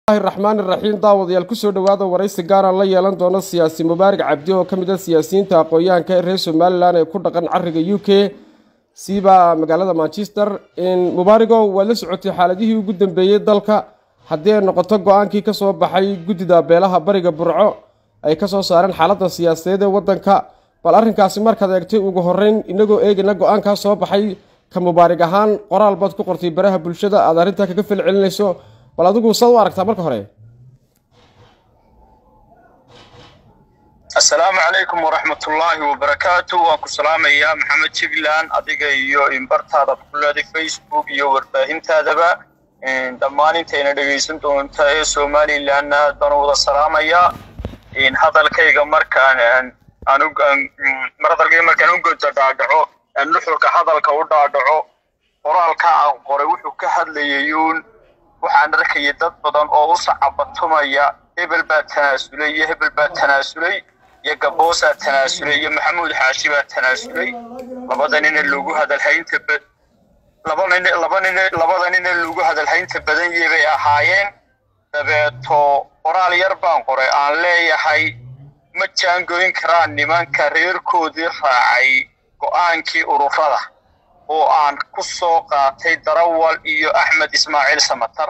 raxmaan iraxiim daawadayaal kusoo dhowaada waraysi gaaraan la yeelan doono siyaasi mubaarak cabdi oo ka mid ah siyaasiyiinta aqoon-yahanka ee reer somalilan ee ku dhaqan cariga u k siiba magaalada manchester mubaarigow waad la socotay xaaladihii ugu dambeeyey dalka haddii ay noqoto go-aankii kasoo baxay guddida beelaha bariga burco ay kasoo saareen xaaladda siyaasadeed ee waddanka bal arrinkaasi markaad eegtay ugu horeyn inagoo eegayna go-aankaa soo baxay ka mubaarig ahaan qoraal baad ku qortay baraha bulshada aad arrintaa kaga fel celinayso bal adigu saad u aragtaa marka hore assalaamu calaykum waraxmatullaahi wabarakaatu waan ku salaamayaa maxamed jigland adiga iyo imbartaada ku leeday facebook iyo warbaahintaadaba dhammaan intayna dhegaysan doonta ee somalilanna baan wada salaamayaa hadalkayga markaan hadalkayga markaan u goda dhaadhaco nuxurka hadalka u dhaadhaco qoraalka aan qoray wuxuu ka hadlayayuun waxaan arkaya dad badan oo u sacabatumaya hebel baa tanaasulay iyo hebel baa tanaasulay iyo gaboosaa tanaasulay iyo maxamuud xaashi baa tanaasulay labada nina lagu hadalhaynta laba nin labada nina lagu hadalhaynta badan yee bay ahaayeen dabeeto qoraal yar baan qoray aan leeyahay ma jaangoyn karaan nimanka reerkoodii raacay go-aankii ururada oo aan ku soo qaatay darawal iyo axmed ismaaciil samatar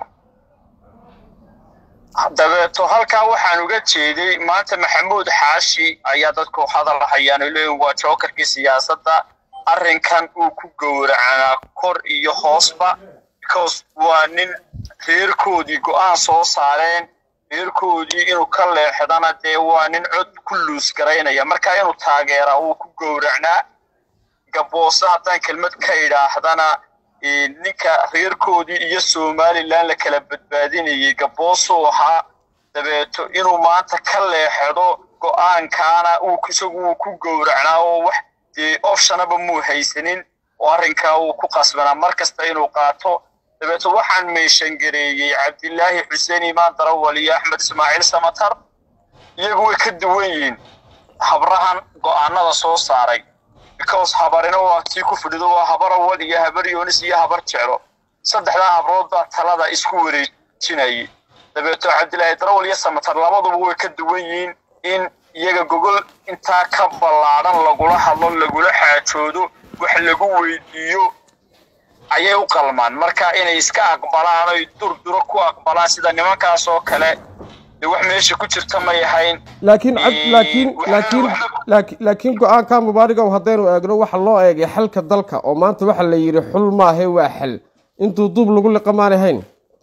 dabeeto halkaa waxaan uga jeeday maanta maxamuud xaashi ayaa dadku hadal hayaan leeyihin waa jookarkii siyaasadda arrinkan uu ku gowracanaa kor iyo hoosba because waa nin reerkoodii go-aan soo saareen reerkoodii inuu ka leexdana dee waa nin cod ku luus garaynaya markaa inuu taageeraa uu ku gowracnaa gaboose haddaan kelmad ka idhaahdana ninka reerkoodii iyo somalilan la kala badbaadinayay gaboosuu ahaa dabeeto inuu maanta ka leexdo go-aankaana isagu uu ku gowracnaa oo wax dee optionaba muu haysanin oo arrinkaa uu ku qasbanaa mar kasta inuu qaato dabeeto waxaan meeshangareeyey cabdilaahi xuseen imaan darawal iyo axmed ismaaciil samatar iyagu way ka duwan yihiin habrahan go-aanada soo saaray because habarina waa tii ku fidhido waa habar awal iyo habar yoonis iyo habar jeclo saddexdaa habrood baa talada isku wareejinayay dabeeto cabdilaahi darawal iyo samatar labaduba way ka duwan yihiin in iyaga gogol intaa ka ballaadhan lagula hadlo lagula xaajoodo wax lagu weydiiyo ayay u qalmaan marka inay iska aqbalaan oy durduro ku aqbalaan sida nimankaas oo kale dee wax meesha ku jirta may ahayn laakiin laakiin laakiin laakiin go-aanka mubaarigow haddaynu eegno waxa loo eegay xalka dalka oo maanta waxa la yidhi xul maahe waa xal intuu duub lagu liqa maanay hayn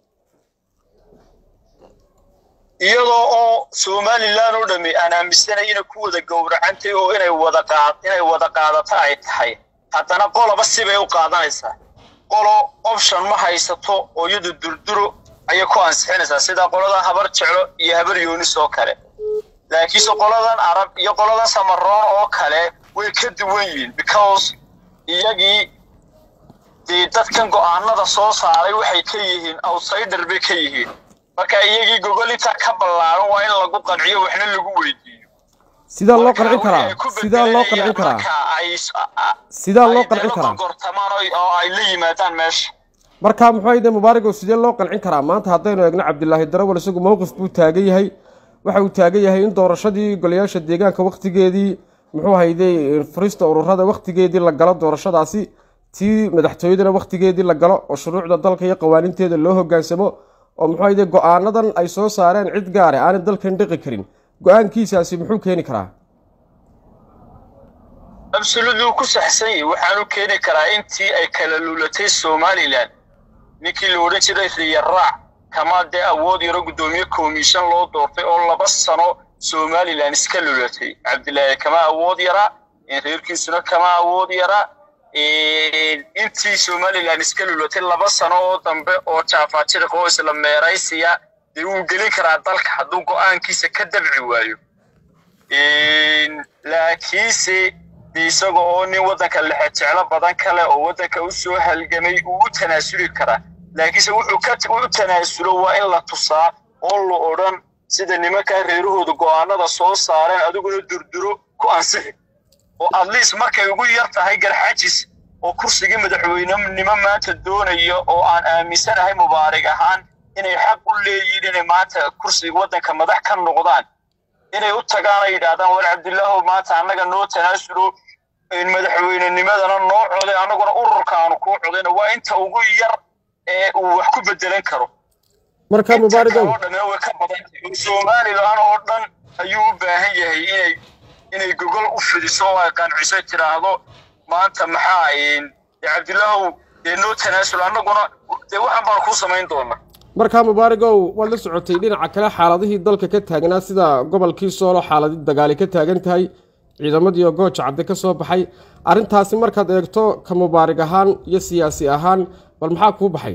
iyadoo oo somalilan oo dhami aan aaminsanay inay ku wada gowracantay oo inay wada qaad inay wada qaadato ay tahay haddana qoloba sibay u qaadanaysaa qolo option ma haysato oo iyadu durduro ayay ku ansixinaysaa sida qoladan habar jeclo iyo habar yoonis oo kale laakiinse qoladan arab iyo qoladan samaroon oo kale way ka duwan yihiin because iyagii dee dadkan go-aanada soo saaray waxay ka yihiin outsider bay ka yihiin marka iyagii gogol intaa ka ballaaran waa in lagu qanciyo waxna lagu weydiiyo sidaa loo qancin karaa sidaa loo qancin karaa sidaa loo qancin karaa gortamaan oo ay la yimaadaan meesha marka muxuu ayde mubaarigow sidee loo qancin karaa maanta haddaynu eegno cabdilaahi darawal isagu mowqif buu taagan yahay waxa uu taagan yahay in doorashadii golayaasha deegaanka wakhtigeedii muxuu hayday furista ururada wakhtigeedii la galo doorashadaasi tii madaxtooyadana wakhtigeedii la galo oo shuruucda dalka iyo qawaaninteeda loo hogaansamo oo muxuu hayday go-aanadan ay soo saareen cid gaare aanay dalkan dhiqi karin go-aankiisaasi muxuu keeni karaa absolutely ku saxsan yahi waxaanu keeni karaa intii ay kala luulatay somalilan ninkii la odhan jiray riyaraac kama dee awood yaro guddoomiye komishan loo doortay oo laba sano somalilan iska lulatay cabdilaahi kama awood yara reerkiisuna kama awood yara intii somalilan iska lulatay laba sano oo dambe oo jaafaajiriq oo isla meeraysiya dee wuu gelin karaa dalka hadduu go-aankiisa ka dabci waayo laakiinse isaga oo nin waddanka lexejeclo badan kale oo waddanka u soo halgamay uu u tanaasuli karaa laakiinse wuxuu u tanaasulo waa in la tusaa oo la odhan sida nimankaa reerahooda go-aanada soo saareen adiguna durduro ku ansixi oo atleast markay ugu yar tahay garxajis oo kursigii madaxweynenimo maanta doonaya oo aan aaminsanahay mubaarig ahaan inay xaq u leeyihiin inay maanta kursiga waddanka madax ka noqdaan inay u tagaan ay yidhaahdaan war cabdilaahow maanta annaga noo tanaasulo madaxweynenimadana noo coday annaguna ururka aanu kuu codayna waa inta ugu yar ee uu wax ku bedelan karo marka mubaarigow oo dhan way ka badan tahay somalilan oo dhan ayuu u baahan yahay inay inay gogol u fidiso oo ay qanciso tiraahdo maanta maxaa cabdilaahow dee noo tanaasul annaguna dee waxaan baan kuu samayn doonaa markaa mubaarigow waad la socotay dhinaca kale xaaladihii dalka ka taagnaa sida gobolkii soolo xaaladi dagaali ka taagan tahay ciidamadii oo gooja cadde ka soo baxay arrintaasi markaad eegto ka mubaarig ahaan iyo siyaasi ahaan bal maxaa kuu baxay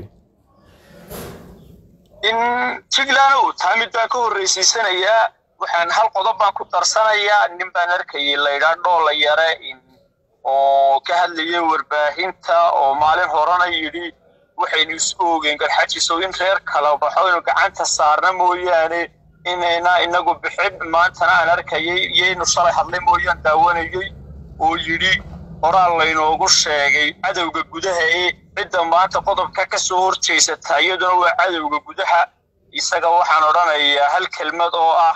in jiglaanow taa mid baan ka horreysiisanayaa waxaan hal qodob baan ku darsanayaa nin baan arkayay laydhaa dhoola yare oo ka hadlayay warbaahinta oo maalin horena yidhi waxaynu isu ogeyn garxajiso in reer kala baxo inu gacanta saarna mooyaane inayna inagu bixin maantana aan arkayay iyaynu shalay hadlay mooyaan daawanayay oo yidhi horaa laynoogu sheegay cadowga gudaha ee cidda maanta qodobka ka soo horjeysata iyaduna waa cadowga gudaha isaga waxaan odhanayaa hal kelmad oo ah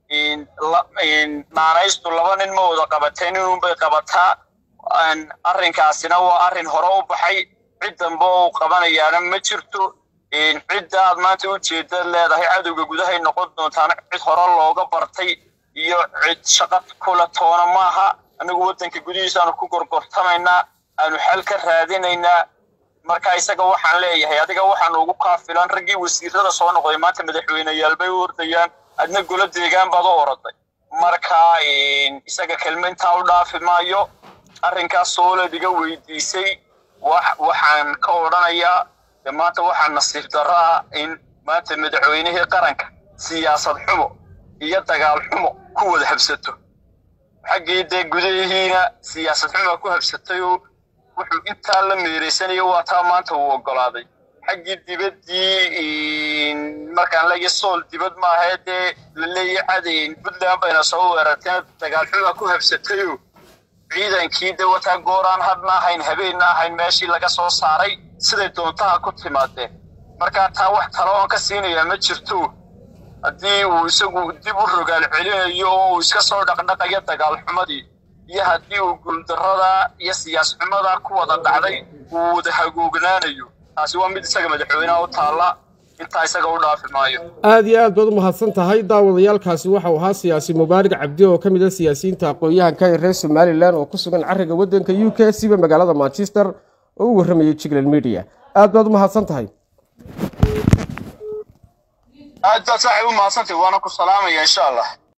naanaystu laba nin ma wada qabateen inunbay qabataa arrinkaasina waa arrin hore u baxay cid dambe oo qabanayaana ma jirto cidda aad maanta ujeedad leedahay cadowga gudahay noqon doontaana cid hore looga bartay iyo cid shaqo kula toona maaha anagu waddanka gudihiisa aanu ku gorgortamaynaa aanu xal ka raadinaynaa marka isaga waxaan leeyahay adiga waxaanu ugu kaafilan raggii wasiirada soo noqday maanta madaxweyneyaal bay u ordayaan adna golo deegaan baad u oroday marka isaga kelmaintaa u dhaafi maayo arrinkaas sooled iga weydiisay waxaan ka odhanayaa de maanta waxaa nasiib darro ah in maanta madaxweynihii qaranka siyaasad xumo iyo dagaal xumo ku wada habsato xaggii dee gudahiina siyaasad xumaa ku habsatayoo wuxuu intaa la meeraysanayo waa taa maanta uu oggolaaday xaggii dibaddii markaan leeya sool dibad maahae dee la leeya cadayn puntland bayna soo weerarteen dagaal xumaa ku habsatayo ciidankii de wataa gooraan hadna ahayn habeenna ahayn meeshii laga soo saaray siday doontaha ku timaadeen markaa taa wax talo oon ka siinayaa ma jirto haddii uu isagu dib u rogaal celinayo oo uu iska soo dhaqdhaqayo dagaal xumadii iyo haddii uu guuldarrada iyo siyaas xumada ku wada dhacday uu wada hagoognaanayo taasi waa mid isaga madaxweynaha u taalla intaa isaga u dhaafi maayo aada iyo aad baad u mahadsan tahay daawadayaalkaasi waxau ahaa siyaasi mubaarig cabdi oo ka mid a siyaasiyiinta aqoon-yahanka ee reer somalilan oo ku sugan cariga waddanka u k siba magaalada manchester oo u warramayay jigland media aad baad u mahadsan tahay aad baad saaxiib u mahadsantahy waana ku salaamaya insha allah